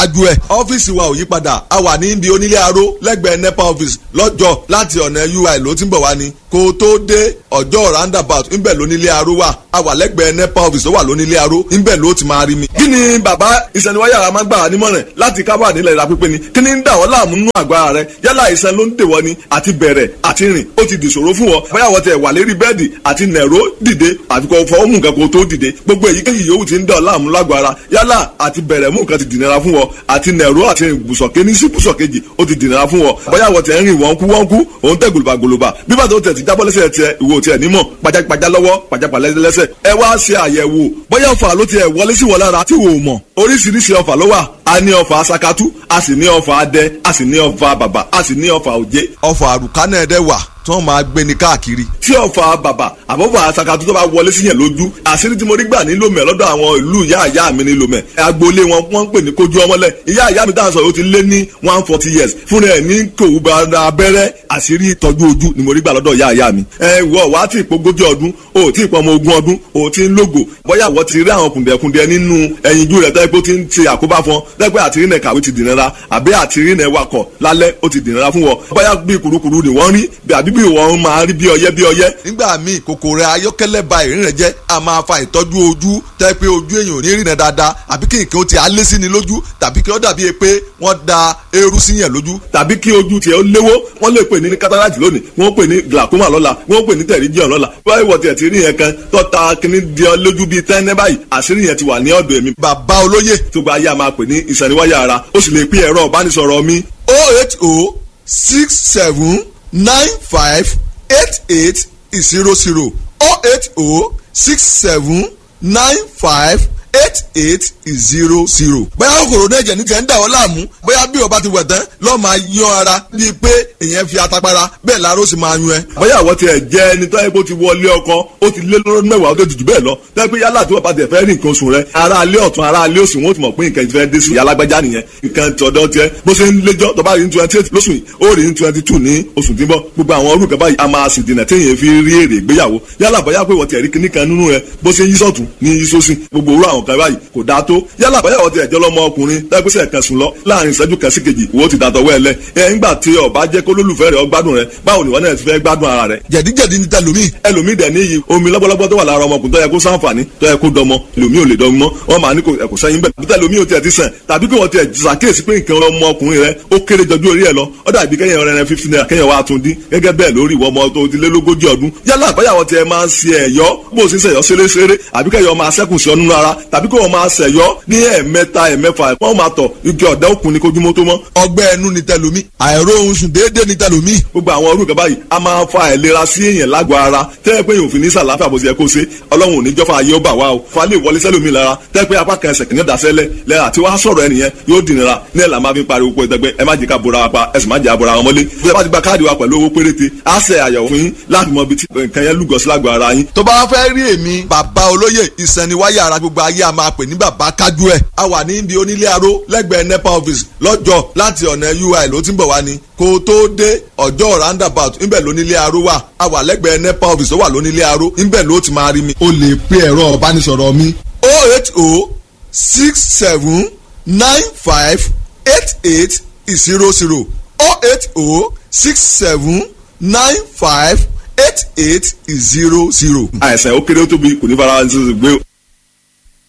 kájú ẹ̀. ọ́fíìsì wa ò yí padà a wà ní ibi onílé aró lẹ́gbẹ̀ẹ́ nepa office lọ́jọ́ láti ọ̀nà ui ló ti ń bọ̀ wá ni kó o tó dé ọjọ́ roundabout ńbẹ̀ lónílé aró wà a wà lẹ́gbẹ̀ẹ́ nepa office tó wà lónílé aró ńbẹ̀ ló ti máa rí mi. kí ni bàbá ìsẹ̀niwáyà máa ń gbà wá nímọ̀ràn láti kábà nílẹ̀ ìlà pípé ni kí ni ń dà wọ́n láàmú nínú àgọ́ ara rẹ yálà ìsẹ̀n ló ń dèwọ́ ni àti bẹ̀rẹ̀ àti rìn ó ti dìṣòro fún ọ bóyá wọ́n tẹ̀ wà lérí bẹ́ẹ̀dì àti nẹ̀ró dìde àfi kò fọwọ́ mú nǹkan kó tó dìde gbogbo èyíkéyìí yòówù ti ń dà ọ́ láàmú lágọ̀ọ́ ara yálà àti bẹ̀rẹ̀ mú nǹkan ti dìnnira fún ọ àti nẹ̀ró àti bùsọ̀ké ní sí bùsọ̀kejì ó ti dìnnira fún ọ bóyá wọ́n tẹ̀ ń rìn wọ́n kú wọ́n kú òun tẹ̀ gòlùbà gòlùbà bí bàtà ó tẹ̀ ti jábọ́ lẹ́sẹ̀ tiẹ̀ ìwò tiẹ̀ nímọ̀ pajápajá lọ́wọ́ pajápalẹ́ lẹ́sẹ̀ ẹ wá ṣe àyẹ̀wò bóyá ọ̀fà ló tiẹ̀ wọlé sí wọ lára tí wò ó mọ̀ oríṣiríṣi ọ̀fà ló wà a ní ọ̀fà sakatu a sì ní ọ̀fà adẹ a sì ní ọ̀fà bàbà a sì ní ọ̀fà òjé. ọ̀fà àrùkánà ẹ̀dẹ̀ wà tí wọ́n máa gbé ni káàkiri. tí ọ̀fà bàbà àbọ̀fà sakatu tó bá wọlé sí yẹn lójú àṣírí tí mo rí gbà ní lomẹ lọ́dọ̀ àwọn ìlú ìyá ìyá mi ní lomẹ agboolé wọn wọ́n ń pè ní kojú ọmọlẹ̀ ìyá ìyá mi dáhùn sọ yóò ti lé ní one forty years fúnra ẹ̀ ní kòwú bá abẹ́rẹ́ àṣírí ìtọ́jú ojú ni mo rí gbà lọ́dọ̀ ìyá ìyá mi. ẹ wọ wá tí ìpogójì ọdún o tí ìpọmọ ogún ọdún o ti ń lógo bóyá wọ́n ti rí àwọn kùndẹ̀kùndẹ̀ nínú ẹyinjú rẹ̀ tẹ́ pé ó ti ń ṣe àkóbá fún ọ lẹ́gbẹ́ àtìrí nẹ̀ kàwé ti dìnnira àbí àtìrí nẹ̀ wakọ̀ lálẹ́ ó ti dìnnira fún wọn bóyá bí kurukuru ni wọ́n rí àbí bí wọ́n máa rí bí ọyẹ́ bí ọyẹ́. nígbà míì kòkòrò ayọ́kẹ́lẹ́ ba ìrìn rẹ̀ jẹ́ a máa fa ìtọ́jú ojú tẹ́ pé ojú èèyàn ò ní rìnà dáadáa àbí kí nǹkan ó ti alé sí ni lójú tàbí kí ó dàbí pé wọ́n da eérú sí yẹn lójú. tàbí kí ojú tiẹ̀ ó léwó wọ́n lè pè ní cataract lónìí wọ́n pè ní glaucoma lọ́la wọ́n pè ní pterygium lọ́la báyìí wọ́n tiẹ̀ ti rí yẹn kan tọ́ta kíní di ọ lójú bíi tẹ́ńẹ́ báyìí àṣírí yẹn ti wà ní ọ̀dọ̀ èmi. bàbá olóyè tó gba ayé a máa pè ní ìsẹ̀niwáyà ara ó sì lè pín ẹ̀rọ ìbánisọ̀rọ̀ mi. oh eight oh six seven nine five eight eight zero zero oh eight oh six seven nine five eight eight zero zero. bóyá kòkòrò náà jẹ̀ ní tiẹ̀ ń dà ọ́ láàmú bóyá bí o bá ti wẹ̀ tán lọ́ọ́ máa yan ara bíi pé èèyàn fi atapara bẹ́ẹ̀ láàárọ̀ sì máa yún ẹ. bóyá àwọn tiẹ̀ jẹ́ ẹni tó yẹ kó ti wọlé ọkọ ó ti lé lọ́dún mẹ́wàá ó tó jù bẹ́ẹ̀ lọ tẹ́ pé yálà tí wọ́n bá tẹ̀ fẹ́ rí nǹkan oṣù rẹ ara alẹ́ ọ̀tún ara alẹ́ òsì wọn ó ti mọ̀ pé nǹkan ti fẹ́ dé sí alágbájá nìyẹn nǹkan tọ̀dọ̀ tiẹ̀ bó ṣe ń léjọ́ tó bá rí ní twenty eight lóṣù yìí ó rí ní twenty two ní oṣù tí ń bọ̀ gbogbo àwọn orúkọ báyìí a máa sì dènà téèyàn fi rí èrè ìgbéyàwó yálà bóyá pé wọ́n ti ẹ̀rí kíní kan nínú rẹ bó ṣe ń yí sọ̀tún ní yí sósì gbogbo orú àwọn kan báyìí kò dáa tó yálà bóyá wọ́n ti ẹ̀jọ́ lọ́mọ ọkùnrin tẹ́gbẹ́sẹ̀ kan sùn lọ láàrin ìṣẹ́jú kan sí kejì wo ti dàtọ̀ wẹ́ lẹ ẹ̀ ńgbà tí ọba jẹ́ kó lólùfẹ́ rẹ̀ ọgbádùn rẹ̀ báwo ni wọ́n náà ti fẹ́ gbádùn ara rẹ̀. jẹ̀díjẹ̀dí ní tẹlomi. ẹlòmíì dẹ̀ níyì omi lọ́gbọ́lọ́gbọ́ tó wà lára ọmọkùnrin tó yẹ kó sáǹfààní tó yẹ kó dọmọ ẹlòmíì ò lè dọmọ wọn máa ní kò sẹ́yìn bẹ́ẹ̀ bí tẹlomi ò tiẹ̀ ti sàn tàbí kí wọ́n tiẹ̀ ṣàkíyèsí pé nǹkan ọmọkùnrin rẹ̀ ó kéré jọjú orí ẹ̀ lọ ó dàbí kẹ́yìn ọ̀rẹ́ rẹ̀ fífi náírà kẹ́yìn wa tún dín gẹ́gẹ́ bẹ́ẹ̀ lórí ìwọ ọmọ tó ti lé lógójì ọdún yálà àbáyàwó tiẹ̀ máa ń ṣe ẹ̀yọ́ bó o sì ń ṣẹ̀yọ́ ṣeréṣeré àbí kẹ́yọ̀ máa ṣẹ́kù sí ọ nínú ara tàbí kí wọ́n máa ṣẹ̀yọ́ ní ẹ̀ẹ̀mẹ́ta ẹ̀ẹ̀mẹ́fà wọ́n máa tọ̀ igi ọ̀dẹ́ òkun ni kojúmọ́ tó mọ́. ọgbẹ́ ẹnu ni tẹlomi àìró ohun sùn déédéé ni tẹlomi. gbogbo àwọn orúkọ báyìí a máa fa àìlera sí èèyàn lágọ̀ọ́ ara tẹ́lẹ̀ pé òfin ní sàlàáfíà bó ti yẹ kó ṣe ọlọ́run ò ní jọ́fà ayé ó bà wá o fa lè wọlé sẹ́lómi lára tẹ́lẹ̀ pé apá kan ẹsẹ̀ kìíní dasẹ́lẹ̀ lẹ́yìn àti wàá sọ̀rọ̀ ẹnìyẹn yóò dìnnira ní ẹ̀là máa fi pariwo pé ẹgbẹ́ ẹ má jẹ́ ká bora wa pa ẹ sì má jẹ́ àbora wọn mọ́lé bí ẹ bá ti gba káàdì wa pẹ̀lú owó péréte á ṣe àyẹ̀wò fún yín láti mọ ibi tí nǹkan yẹn lúgọ sí lágọ̀ọ́ ara yín. tó bá fẹ́ rí èmi bàbá olóyè ìsẹ̀niwáyà ara gbogbo ayé a máa pè ní bàbá kájú ẹ̀ a wà ní ibi onílé aró lẹ́gbẹ̀ẹ́ nepa office lọ́jọ́ láti ọ̀nà ui ló ti ń bọ̀ wá ni kó o tó dé ọjọ́ roundabout ńbẹ̀ lónílé aró wà a wà lẹ́gbẹ̀ẹ́ nepa office tó wà lónílé aró ńbẹ̀ ló ti máa rí mi. o lè pe ẹ̀rọ ìbánisọ̀rọ̀ mi oh eight oh six seven nine five eight eight zero zero oh eight oh six seven nine five eight eight zero zero. àìsàn ó kéré ó tóbi kò ní fara ṣe gbé